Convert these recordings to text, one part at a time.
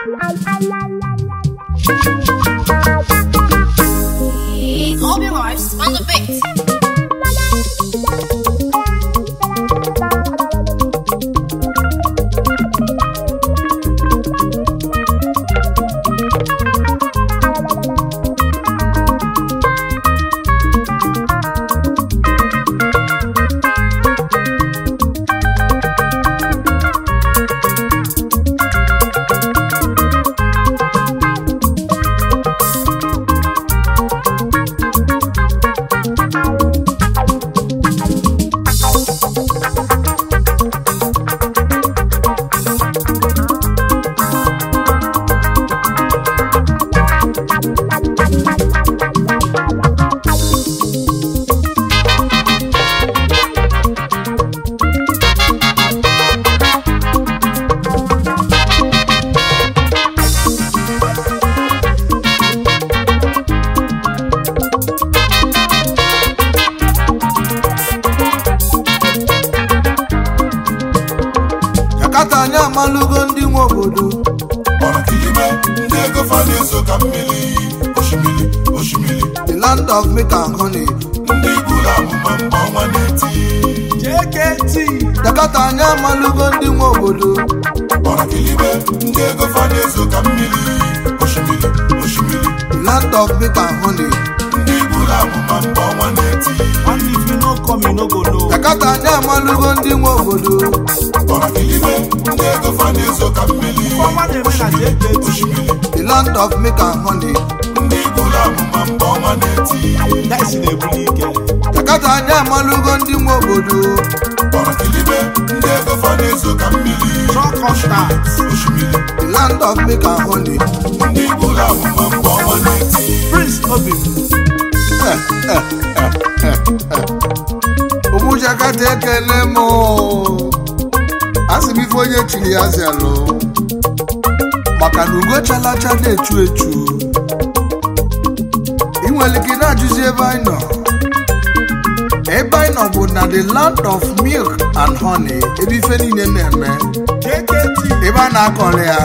Obi Vibes on the beat. Jakarta anyị amalụgo ndị nwe obodo ọrakilime ndị ego fa na-ezo ka mmiri osimiri osimiri the land of milk and honey ndị buru amụma mgbe ọnwa na-eti JKT Jakarta anyị amalụgo ndị nwe obodo ọrakilime ndị ego fa na-ezo ka mmiri osimiri osimiri the land of milk and honey ndị buru amụma mgbe ọnwa na-eti And if you no come, you no go know. Jakarta anyị amalụgo ndị nwe obodo ọrakilime ndị ego fa na-ezo ka mmiri Ọnwa na-eme na JKT. osimiri the land of milk and honey ndị buru amụma mgbe ọnwa na-eti Daisy na-ebuli ike. Jakarta anyị amalụgo ndị nwe obodo ọrakilime ndị ego fa na-ezo ka mmiri Truck constant. osimiri the land of milk and honey ndị buru amụma mgbe ọnwa na-eti Prince Obim. ụmụ Jakarta ekele m asị m ife onye chiri ya zelụ maka na ugo chalacha na-echu echu ị nwere ike na-ajụzi ebe anyị nọ ebe anyị nọ bụ na the land of milk and honey ebe ife niile na-eme JKT. ebe a na-akọrọ ya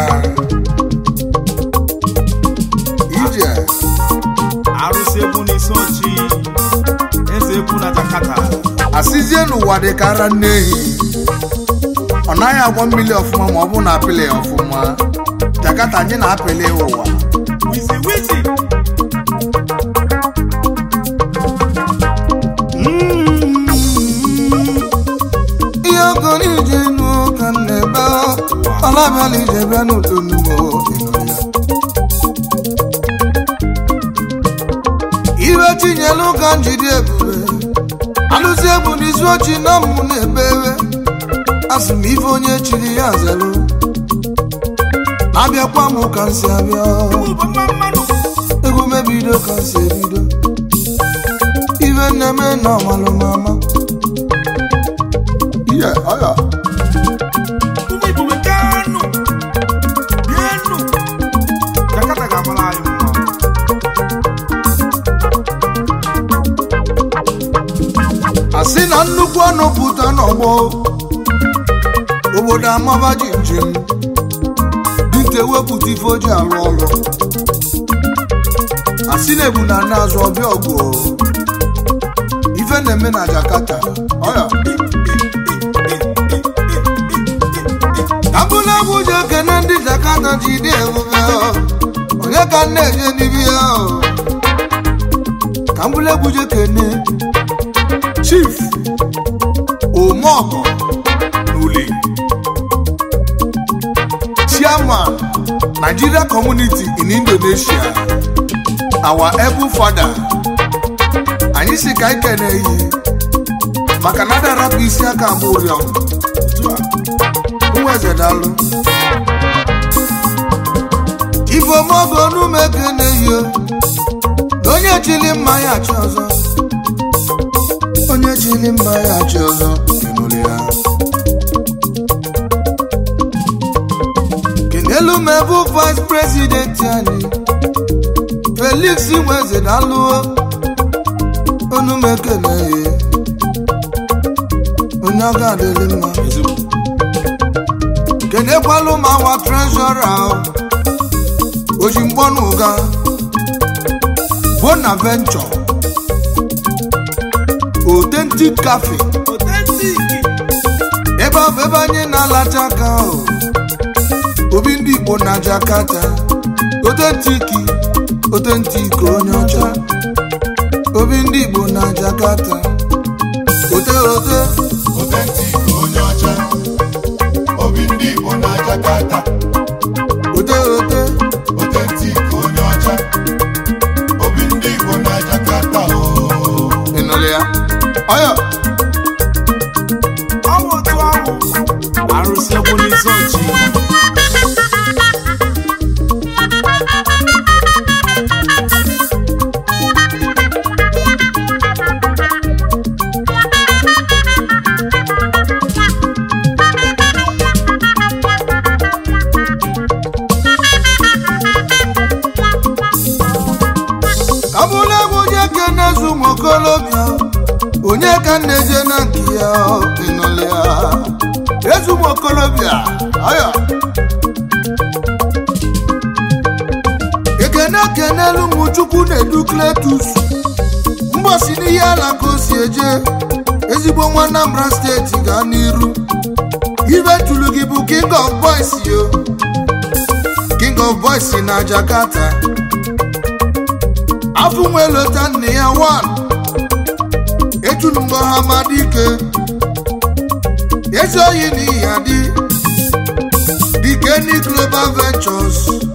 ije Arụsị egwu n'isi ochi. Eze egwu na Jakarta. asịzie n'ụwa dị ka ara nne ehi ọ naghị agwọ mmiri ọfụma ma ọ bụ na apịlị ya ọfụma Jakarta anyị na-apịlị ụwa Wizi wizi. ihe okoro ije nu ka m na-ebe ọlabịala ije bịa n'udo n'ugbo iwe chinyelu ka njide ebube alụzi egwu n'isi ochi na mmụ na-ebe ewe asị m ife onye chiri ya zelụ abịakwa m ka m si abịa Ụbọma mmanụ. egwu mebido ka m si ebido ife nneme na ọmalụmama ihe ọya Ụmụ Igbo wekanụ. Bienụ. Jakarta ga-amara anyị mma. asị na nnukwu ọnụ pụta n'ọgbọ obodo amaba ji njem dịnta wepụta ife o ji arụ ọrụ asị na ebu na na-azụ ọbịa ọgụ ife na-eme na Jakarta ọya abụla egwu ji ekene ndị Jakarta ji dị ebube onye ka m na-eje n'ibi ya ka mbụla egwu ji ekene chief omeọgọ n'ule chairman nigeria community in indonesia our able father anyị si ka anyị kene ihe maka na adarapụ isi aka ama ụrịọm nwa eze dalụ ifomogo n'ume kene ihe na onye chili mmanya achị ọzọ onye chili mma ya achị ọzọ ịnụrụ ya kenelu m ebe vice president anyị felix nweze dalụo onu m ekele ya onye ọ ga-adịrị mma kenekwalụ m awa trezọra ojimgbọnụga bonaventure authentic cafe Authentic. ebe ọ bụ ebe anyị na-alacha aka ahụ obi ndị igbo na jakarta otentiki otentiki onye ọcha obi ndị igbo na jakarta ote ote Authentic onye ọcha obi ndị Igbo na Jakarta ote ote Authentic onye ọcha obi ndị Igbo na Jakarta oo ịnụrụ ya ọya Ọwụ otu ọwụ. Arụsị egwu n'isi ochi. ka bụrụ egwu je kene zu ụmụ okolobịa onye ka m na-eje na nke ya ịnụrụ ya ezu ụmụ okolobịa ọya ekene kenelu ụmụ chukwu na-edu kletus mgbọsi n'ihe ala ka o si eje ezigbo nwa Anambra steeti gaa n'iru ibe tulu gị bụ king of boys yo king of boys na Jakarta afọ nwe lota nne ya wan ejulu mgbe ha mmadụ ike ezi oyi n'ihi adị dikeni global ventures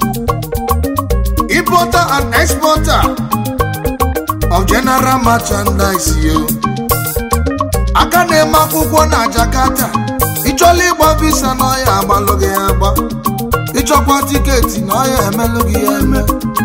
importer and exporter of general merchandise yo aka na-eme akwụkwọ na jakarta ịchọla ịgba visa n'ọya agbalụ gị ya agba ịchọkwa tiketi n'ọya emelụ gị ya eme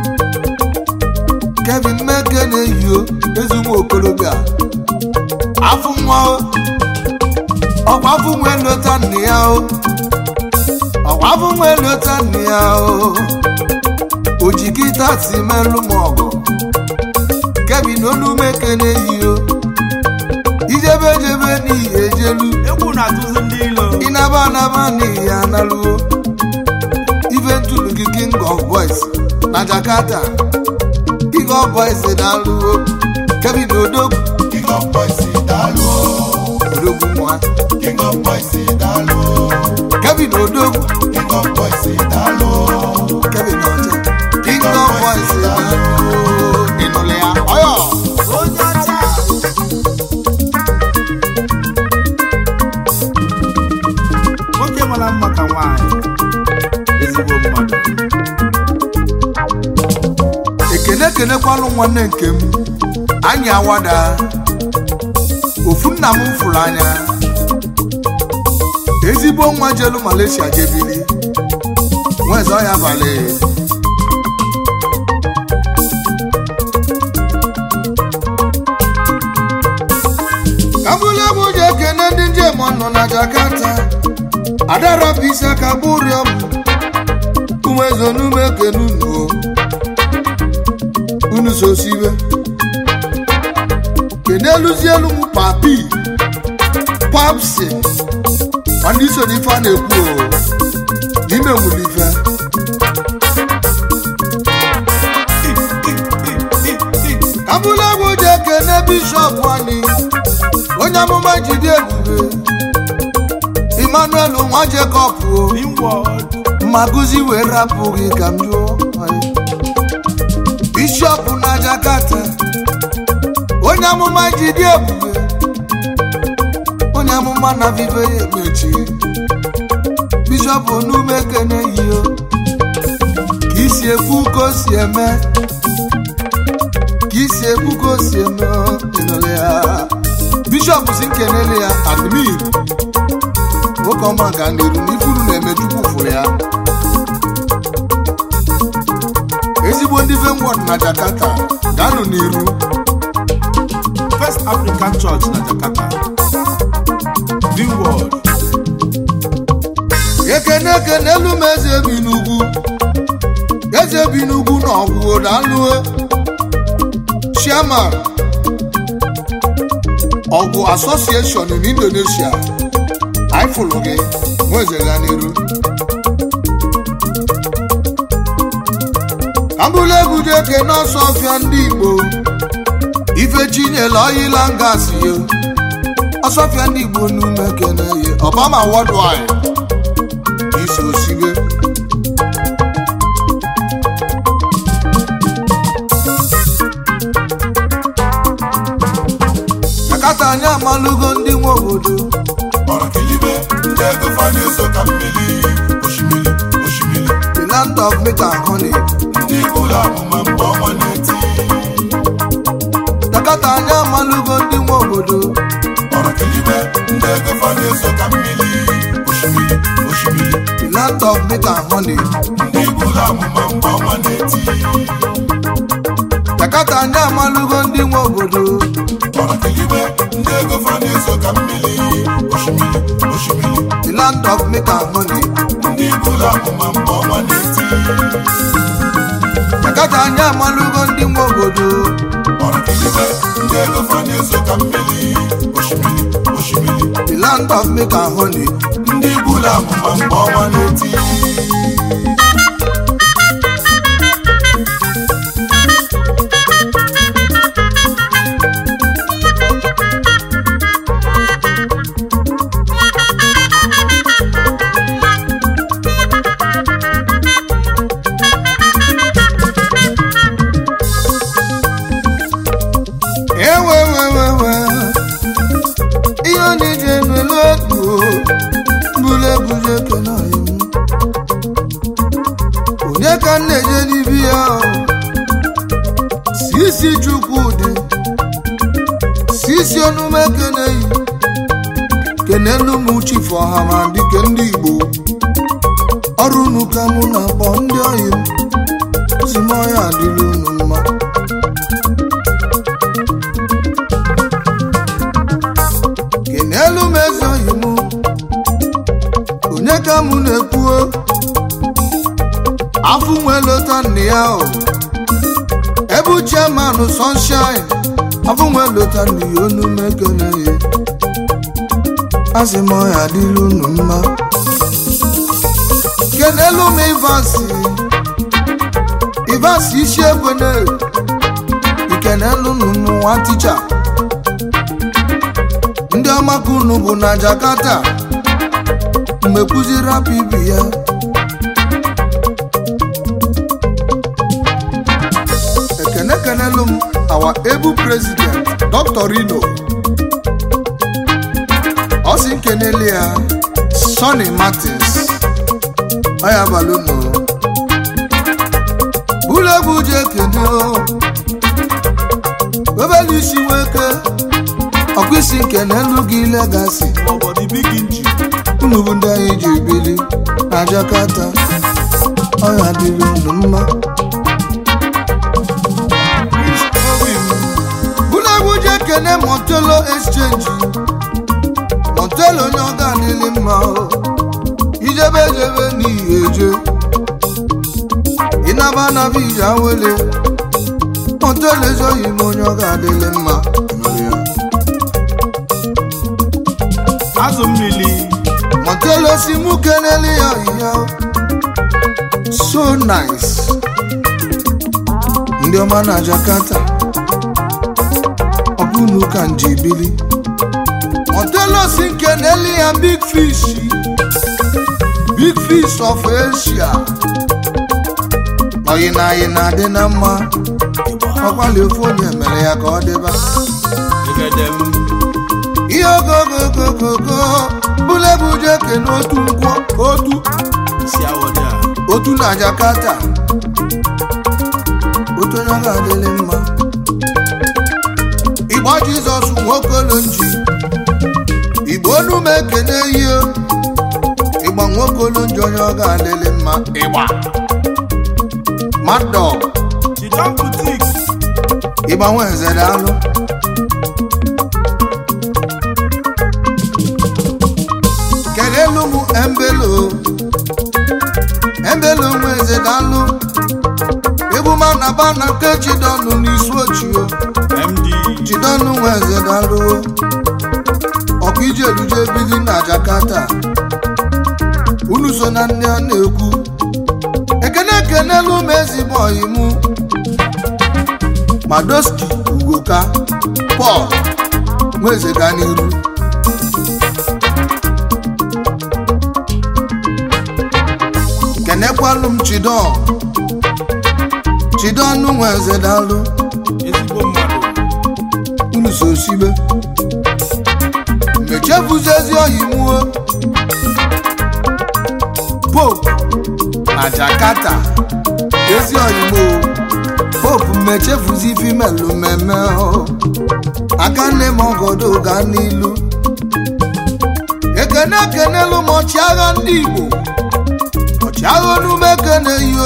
kevin meke na-eyio ezigbo okorobịa afụ nwa o ọkwa afụ nwa elota nne ya o ọkwa afụ nwa elota nne ya o ojikita si melụ m ọgụ kevin olumeke na-eyio ijebe ejebe n'ihi ejelu Egwu na-atụzi ndị ilo. ịnaba anaba n'ihi analuo ife ntụrụ gị king of boys na jakarta king of boys na-alụo kevin odogwu King of Boys daalụ oo odogwu nwa King of Boys daalụ oo kevin odogwu King of Boys daalụ oo kevin ọcha king of boys na-alụo ịnụlụ ya ọyọ Onye ọcha. Nwoke mara mma ka nwaanyị. Ezigbo mmadụ. ekene ekenekwalụ nwanne nke m anyị awada ofu nna m fụrụ anya ezigbo nwa jelu malaysia jebili nweze ọya balị ka bụrụ egwu ji ekene ndị njem nọ na jakarta adarapụ isi aka bụrịọ m umezonume ekene unuo unu sosibe keneluzi elu m papi papsi ndị so n'ife a na-ekwu o n'ime nwere ife abụla egwu ji ekene bishọp anyị onye amụma jide ebube emmanuel nwa jekọb o Inward. mmaguzi wee rapụ gị ka m jụọ anyị. bishọp na jakarta onye amụma ji dị ebube onye amụma na vive ya emechi bishọp n'ume kene yio ka isi ekwu ka o si eme ka isi ekwu ka o si eme ịnụrụ ya bishọp si nkenele ya admin nwoke ọma ga n'iru n'ifuru na-eme chukwu fụrụ ya ezigbo ndị venwod na jakarta gaanụ n'iru First African Church na Jakarta. Inward. ekene ekene elu m eze bi n'ugwu eze bi n'ugwu na ọgwụ dalụo chairman ọgwụ association in indonesia anyị fụrụ gị nweze ga n'iru ji eke n'ọsọ ọfịa ndị igbo ifechinyela ọyịla ngasị yo ọsọfịa ndị igbo n'ume kene ye obama worldwide iso sibe akata anyị amalụgo ndị nwe obodo ọrakilibe ndị ego fa na-eso ka mmiri osimiri osimiri the land of meat and honey ndị ụlọ amụma mgbe ọnwa na-eti takata anyị amalụgo ndị nwe obodo ọrakilibe ndị ego fa na-eso ka mmiri osimiri osimiri the land of meat and honey ndị ụlọ amụma mgbe ọnwa na-eti takata anyị amalụgo ndị nwe obodo ọrakilibe ndị ego fa na-eso ka mmiri osimiri osimiri the land of meat and honey ndị ụlọ amụma mgbe ọnwa na-eti takata anyị amalụgo ndị nwe obodo ọrakilibe ndị ego fa na-eso ka mmiri osimiri osimiri the land of meat and honey ndị ụlọ amụma mgbe ọnwa na-eti ewewewewe ihe ọ na-eji enwelu otu bụrụ ebuje ekene anyị onye ka m na-eje n'ibi ya sisi chukwudị sisi onume keneyi kenelu m chifu ọha ma dike ndị igbo ọrụ unu ka mụ na-akpọ ndị oyi m si m ọya adịla unu mma kenelu m eze oyi m onye ka mụ na-ekwuo afụ nwe lota nne ya o ebu chairman sunshine afụ nwe lota nne ya onu mekene ya asị m ọya adịla unu mma kenelu m ivasi ivasi isi ekwene ikenelu unu m nwa ticha ndị ọmaka unu bụ na jakarta mgbe kụziri rapụ ibi ya ekene kenelu m awa ebu president dr rino ọ sị nkenele ya sonny martins ọya balụno bụrụ egwu ji ekene o obele isi nweke ọkwa isi nke n'elu gị legasi Obodo big inji. unu bụ ndị anyị ji bili na Jakarta ọya dịrị unu mma ụlọegwu ji ekene Montelo exchange Montelo onye ọ ga-adịlị mma o. ijebe ejebe n'ihi eje ịnaba anaba ije awele Montelo ezoghị m onye ọ ga-adịlị mma Nụrụ ya. Azụ mmiri. Montelo si mụ kenele ya ya so nice ndị ọma na Jakarta ọ bụ unu ka nji bili Montelo si kenele ya big fish big fish of Asia oyi na anyị na-adị na mma ọkwali ofu onye mere ya ka ọ dịba Egedem. ihe ogogogogogo bụlebuje kene otu nkwọ otu Isi awọda. otu na Jakarta otu onye ọ ga-adịlị mma igbo Jizọs nwokolo nji igbo onu m ekene ihe ịgba nwokolo nji onye ọ ga-adịlị mma ịgba madọ Chidon Boutique. ịgba nwenze daalụ kelelu m embelo embelo nwenze daalụ ebumana bana nke chidọnụ n'isu ochio MD. chidọnụ nwenze daalụ ọkụ ije eluje bili na Jakarta unu so na ndị a na-ekwu ekene ekenelu m ezigbo ọyị mụ madoski ugoka pọl nweze ga n'iru kenekwalụ m chidon chidon nweze dalụ ezigbo mmadụ unu so sibe mechefuzi ezi oyi muo pope na jakarta ezi oyi muo pope mmechefuzi fimelu mmemme o. aka nne m ọgọdọ ga n'ilu ekene ekenelu m ọchịagha ndị igbo ọchịagha onume ekene yo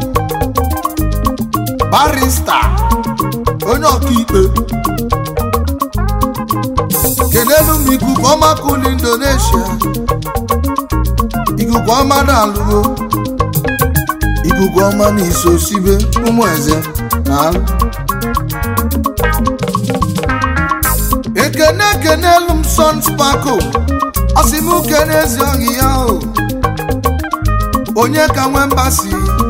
barista onye ọkaikpe kelelu m ikuku ọma kụlụ indonesia ikuku ọma na-alụgo ikuku ọma na iso sibe ụmụ eze na alụ ekene ekenelu m son spako ọsị m kene ezi ọhị ya o onye ka nwe mbasi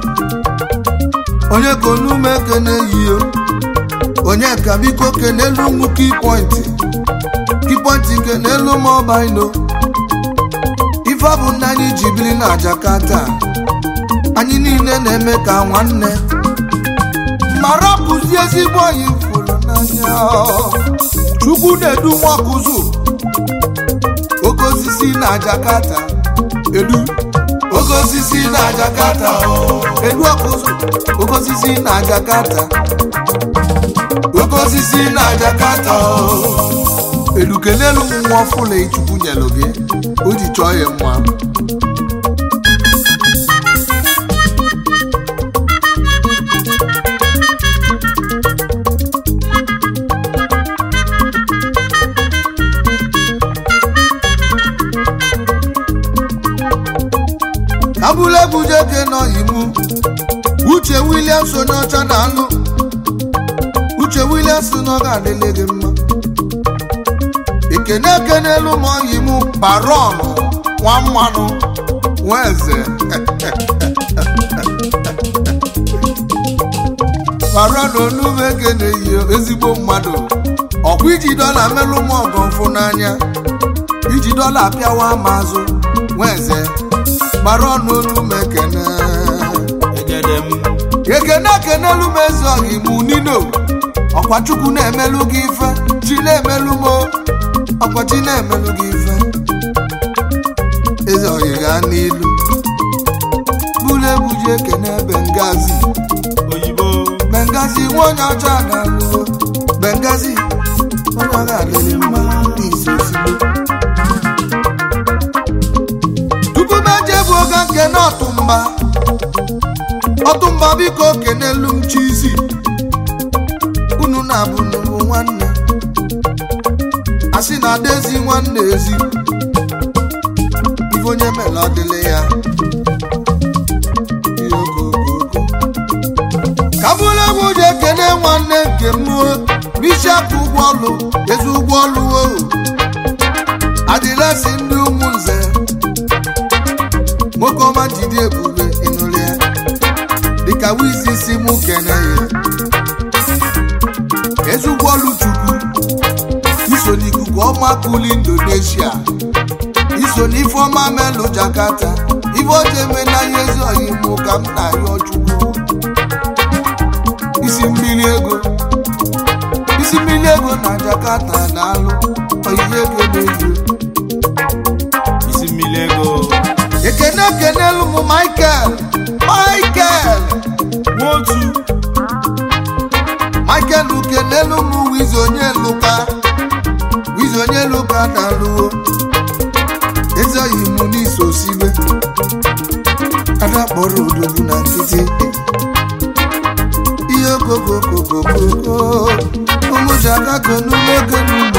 onye ka onume ekene yio onye ka biko kenelu nwu kipointi kipointi kenelu m ọbaino ife ọ bụ nna anyị ji biri na jakarta anyị niile na-eme ka nwanne mara pụzi ezigbo anyị fụrụ n'anya chukwu na-edu nwakụzụ oke osisi na jakarta edu oke osisi na jakarta edu ọkụzụ oke osisi na jakarta oke osisi na jakarta edu kelelu m nwa ọfụla chukwu nyelụ gị o ji chọọ ya mma abụlegbujeke nọyimu uche williams onye ọcha na-alụ uche williams nọ ga-adịle gị mma ekene ekenelu m oyimu baron nwa mmanụ nwa eze baron onume ekeneyi ezigbo mmadụ ọkwa iji dọla melụ m ọgọ mfụ n'anya iji dọla apịawa m azụ nwa eze baron onume ekene egede m ekene ekenelu m eze ọhimu nino ọkwa chukwu na-emelụ gị ife chi na-emelụ m o, ọkwa chi na-emelụ gị ife eze ọhị gaa n'ilu bụrụ egbuji ekene bengazi oyibo bengazi nwa onye ọcha na-alụgo bengazi onye ọga adịrị mma n'isi ozigbo tupu m eje bụ oge nke na ọtụmba ọtụmba biko kenelu m chizi unu na-abụ nnukwu nwanne asị na adaezi nwanne ezi ife onye mere ọ dịlị ya Ihe okooko. ka bụrụ egwu ji ekene nwanne nke m bishọp ụgbọọlụ ezi ụgbọọlụ o adịrasị ndị ụmụnze nwoke ọma jide ebube ịnụrụ ya dịka wizi si mụ kene ya ezi ụgbọọlụ chukwu iso n'ikuku ọma kuli indonesia iso n'ife ọma melụ jakarta ife ọjọ eme n'ahịa ezi ọhịa mụ ka m na-arịọ chukwu isi mmiri ego isi mmiri ego na jakarta na-alụ oyiye ego n'ezu isi mmiri ego ekene ekenelu m michael michael nwotu michael ukenelu m wizi onye luka wizi onye luka na-alụwo eze oyi mụ n'iso sibe ada kpọrọ odogwu na nkịtị ihe okokokokokoko ụmụji agago n'ume ego n'ugbo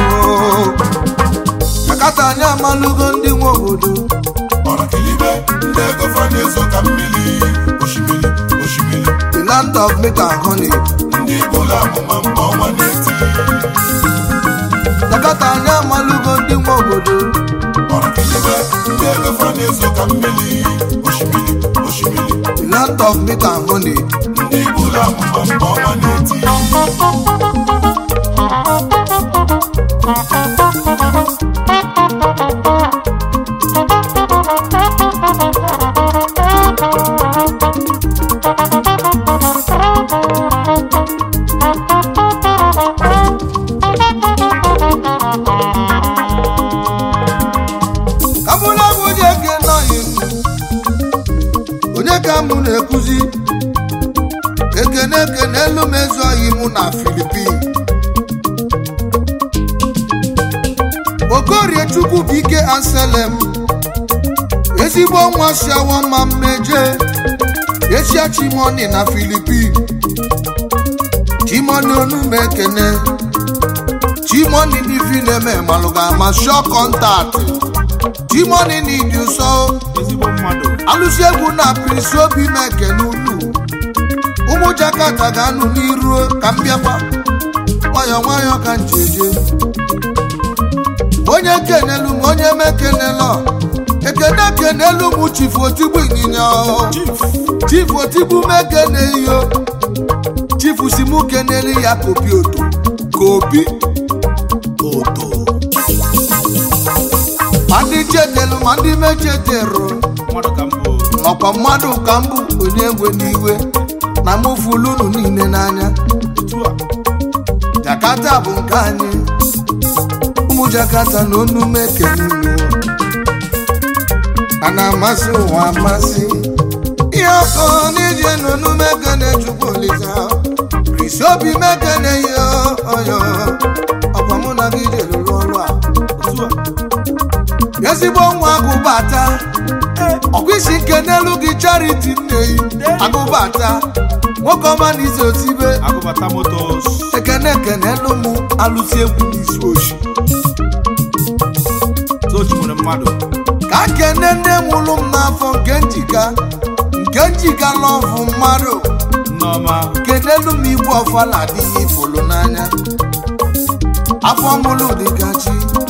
akata anyị amalụgo ndị nwe obodo ọrakilibe ndị ego fa na-ezo ka mmiri osimiri osimiri the land of milk and honey ndị igbo amụma mgbe ọnwa na-eti akata anyị amalụgo ndị nwe obodo ọrakilibe ndị ego fa na-ezo ka mmiri osimiri osimiri land of meat and honey ndị bụrụ amụma mgbe ọnwa na-eti ka mụ na bụ onye ke nọghị m onye ka mụ na-ekwuzi ekene ekene elu m ezughị mụ na filipin okorie chukwu bụ ike anselem ezigbo nwa si awa mma mmeje echia chimoni na filipin chimoni onume ekene chimoni n'ifi na-eme malụ ga-ama shọ kọntaktị chimoni n'ịdị ụsọ ezigbo mmadụ alụsị egwu na pirisi obi na-ekene unu ụmụ jakata ga-anụ n'iru ka m bịakwa nwayọọ nwayọọ ka njeje onye kenelu m onye mekenelọ ekene kenelu m chifu otigbu ịnyịnya o. chifu otigbu mekene iyo chifu si mụ keneli ya kopi oto kopi oto ma ndị chetelu ma ndị mechetero mmadụ ka mbụ ọkwa mmadụ ka m bụ onye egwe n'iwe na mụ fụlụ unu niile n'anya otu a jakata bụ nke anyị ụmụ jakata na onu m ekene unu a na-amasị ụwa amasị ihe ọkọ n'ije na onu m ekene chukwu olisa krisi obi m ekene ihe ọyọ ọkwa mụ na gị jelụrụ ọrụ a otu a ezigbo nwa agụbata ọkwa isi nke n'elu gị chariti nneyi agụbata nwoke ọma na ize otibe agụbata motos ekene ekene elu mụ alụsi egwu n'isi oshi sochi nwere mmadụ ka kene nne nwụrụ m n'afọ nke njika nke njika lọvụ mmadụ nneọma kenelu m igwe ọfala adịghị ifụlụ n'anya afọ mụlụ dịka chi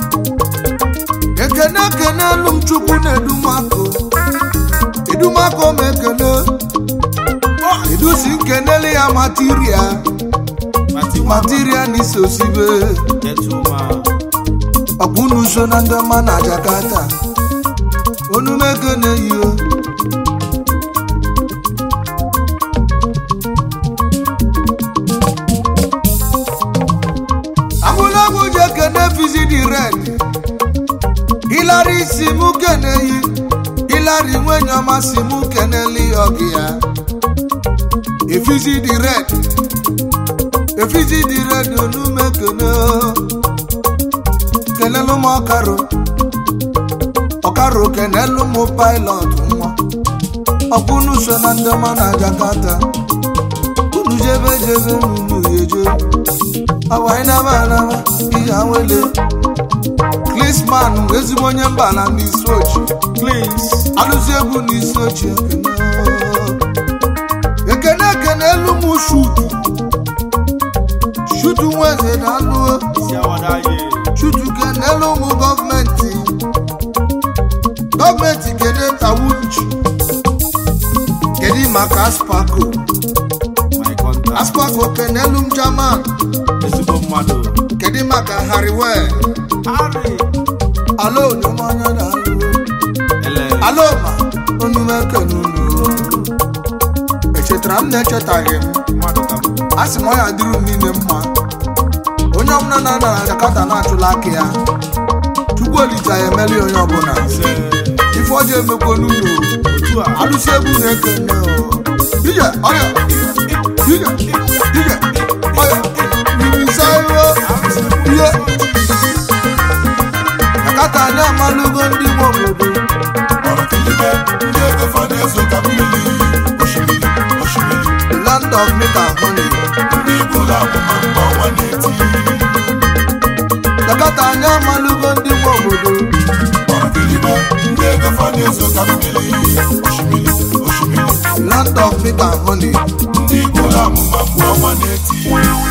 ekene ekene elu m chukwu na-edumako edumako m ekene edusi nkenele ya matiria matiwa matiria na isi osibe detuma ọkpụnu so na ndị ọma na jakarta onumekene yio abụlagwu ji ekene fizi di red hilari si mụ kene yi hilari nwenye ọma si mụ keneli ọgị ya efizi di red efizi di red onumekene kenelu m ọkaro ọkaro kenelu m pilot nwa ọkwụnu so na ndị ọma na jakarta unu jebe jebe n'unu yeje awainaba anaba ihe awele klisman ezigbo onye mba na n'isi ochi klins alụzi egwu n'isi ochi ekene ekene ekene elu m shutu shutu nweze na alụ isi awada ye shutu kenelu m gọọmenti gọọmenti kene tawunchi kedu maka aspako my contact aspako kenelu m german ezigbo mmadụ kedu maka hariwel harry alo onyemanya na alụ ele alo ma onume kenunu echetara m na-echetaghị m mmadụ ka mbụ a sị m ọ ya dịrị m niile mma onye ọbụla na-ana na jakata na-achụla aka ya chukwu olisa ya emeli onye ọbụla ise ife ọjọọ emekwa n'ụlọ otu a alụsị egwu na-ekene o. ije ọya ije ije ọya irisaio ihe jakata anyị amalụgo ndị nwe obodo ọrụ kilibe ndị ego fa na-ezo ka mmiri osimiri osimiri the land of milk and honey ndị bụrụ amụma mgbe ọnwa na-eti jakata anyị amalụgo ndị nwe obodo ọrụ kilibe ndị ego fa na-ezo ka mmiri osimiri osimiri the land of milk and honey ndị bụrụ amụma mgbe ọnwa na-eti